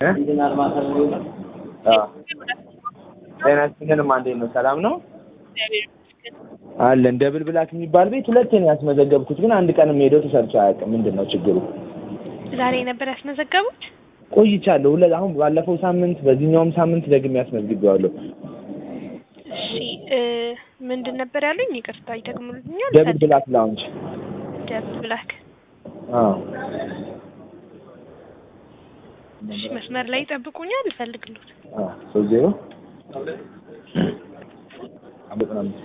ጤና ይስጥልኝ እንዴት ነው? ሰላም ነው አለን። ደብል ብላክ የሚባል ቤት ሁለቴ ነው ያስመዘገብኩት፣ ግን አንድ ቀንም ሄዶ ተሰርቶ አያውቅም። ምንድን ነው ችግሩ? ዛሬ ነበር ያስመዘገቡት? ቆይቻለሁ። ሁለ አሁን ባለፈው ሳምንት በዚህኛውም ሳምንት ደግሜ ያስመዝግቤዋለሁ። እሺ እ ምንድን ነበር ያሉኝ? ይቅርታ ይደግሙልኛል። ደብል ብላክ ላውንጅ። ደብል ብላክ። አዎ እሺ መስመር ላይ ይጠብቁኛል፣ እፈልግልዎት። አዎ ሶስት ዜሮ ዘጠና አምስት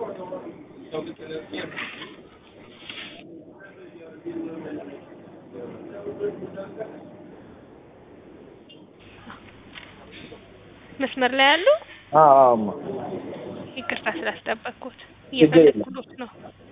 መስመር ላይ ያሉ አዎ አዎ እማ ይቅርታ ስላስጠበቅኩት ችግር የለም። እየፈለግኩት ነው።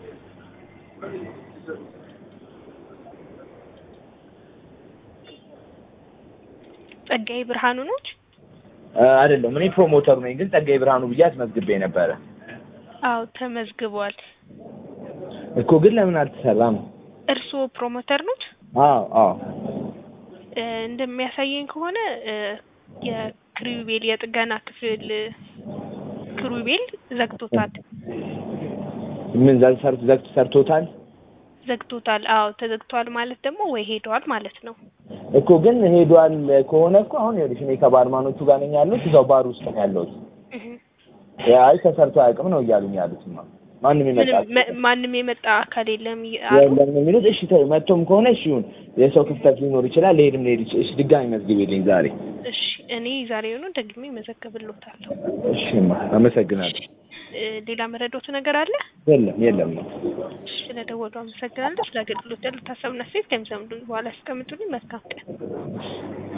ጸጋዬ ብርሃኑ ነች? እ አይደለም እኔ ፕሮሞተሩ ነኝ፣ ግን ጸጋዬ ብርሃኑ ብዬ አስመዝግቤ ነበረ አዎ ተመዝግቧል። እኮ ግን ለምን አልተሰራም? እርስዎ ፕሮሞተር ኖት? አዎ አዎ እ እንደሚያሳየኝ ከሆነ እ የክሩቤል የጥገና ክፍል ክሩቤል ዘግቶታል ምን ዘግ ሰርቶ ዘግቶ ሰርቶታል ዘግቶታል። አዎ ተዘግቷል ማለት ደግሞ ወይ ሄደዋል ማለት ነው። እኮ ግን ሄዷል ከሆነ እኮ አሁን ይኸውልሽ እኔ ከባርማኖቹ ጋር ነኝ ያለሁት እዛው ባር ውስጥ ነው ያለሁት። እህ አይ ተሰርቶ አያውቅም ነው እያሉኝ ያሉትማ ማንም ምንም ይመጣል መ- ማንም የመጣ አካል የለም ይ- አሉ። የለም ነው የሚሉት። እሺ ተይው፣ መጥቶም ከሆነ እሺ ይሁን። የሰው ክፍተት ሊኖር ይችላል፣ ሊሄድም ሊሄድ ይችላል። እሺ ድጋሚ መዝግቤልኝ ዛሬ። እሺ እኔ ዛሬውኑ ደግሜ መዘገብልዎታለሁ። እሺማ አመሰግናለሁ። እ ሌላ መረዳቱ ነገር አለ? የለም የለም ነው እሺ ስለደወሉ አመሰግናለሁ። ስለ አገልግሎት ያሉት ሀሳብና አስተያየት ከሚሰሙን በኋላ ያስቀምጡልኝ። መልካም ቀን።